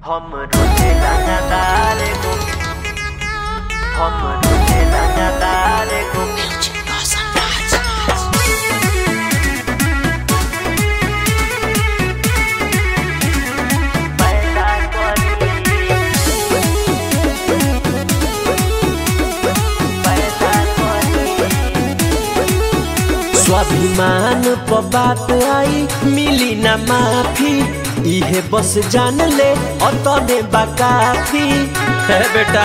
हम रोजे लगातार एगो हम रोजे लगातार एगो पैदा करी पैदा करी स्वाभिमान प बात आई मिली ना माफी इहे बस जान ले अतने बाकाफी है बेटा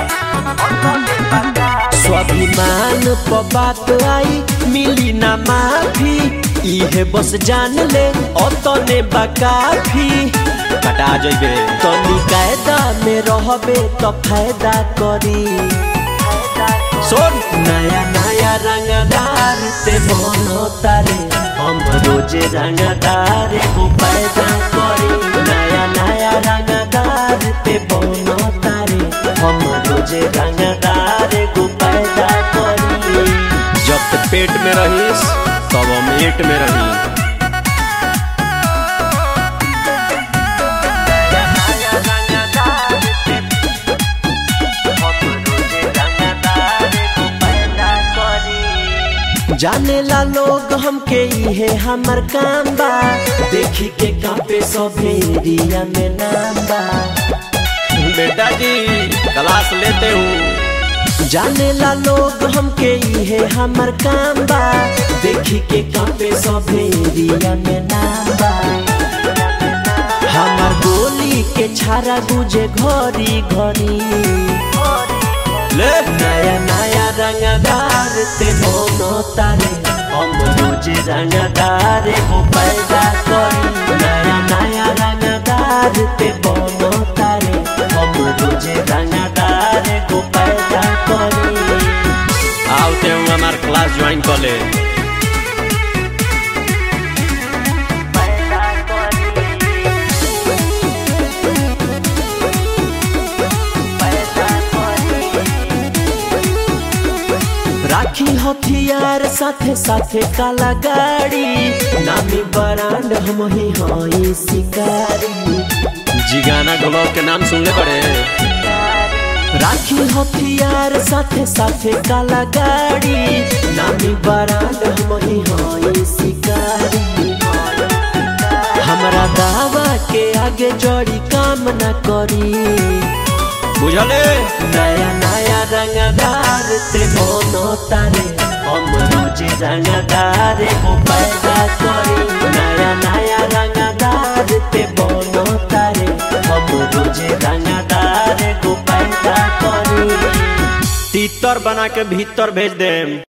स्वाभिमान प बात आई मिली ना माफी इहे बस जान ले अतने बाकाफी कटा जइबे तनी कायदा में रहबे तो फायदा करी सुन नया नया रंगदार ते बनो तारे हम रोजे रंगदार को पैदा करी नया नया रंगदार ते बनो तारे हम रोजे रंगदार को पैदा करी जब तक पेट में रहीस तब हम एट में रही नया रंगदार हम रोजे रंगदार एगो पैदा करी जाने ला लोग हमके इहे हमर काम बा देखी के कापे सभे एरिया में नाम बा बेटा जी क्लास लेते हूँ जाने ला लोग हमके इहे हमर काम बा देखी के कापे सभे एरिया में नाम बा हमर गोली के छारा गुजे घरी घरी ले नया नया रंगदार ते बोनो तारे हम रोजे रंगदार को पैदा करी नया नया रंगदार ते बोनो तारे हम रोजे रंगदार को पैदा करी आवते हूँ हमार क्लास ज्वाइन कर ले पैदा करी पैदा करी राखी हथियार साथे साथे काला गाड़ी नामी बरांड हम ही हई शिकारी जिगाना ग्लोब के नाम सुनले पड़े राखी हथियार साथे साथे काला गाड़ी नामी बरांड हम ही हई शिकारी हमरा दावा के आगे जड़ी काम न करी बुझले नया नया रंगदार ते बोनो तारे हम रोजे रंगदार को पैदा करी नया नया रंगदार ते बोनो तारे हम रोजे रंगदार को पैदा करी तीतर बना के भीतर भेज देम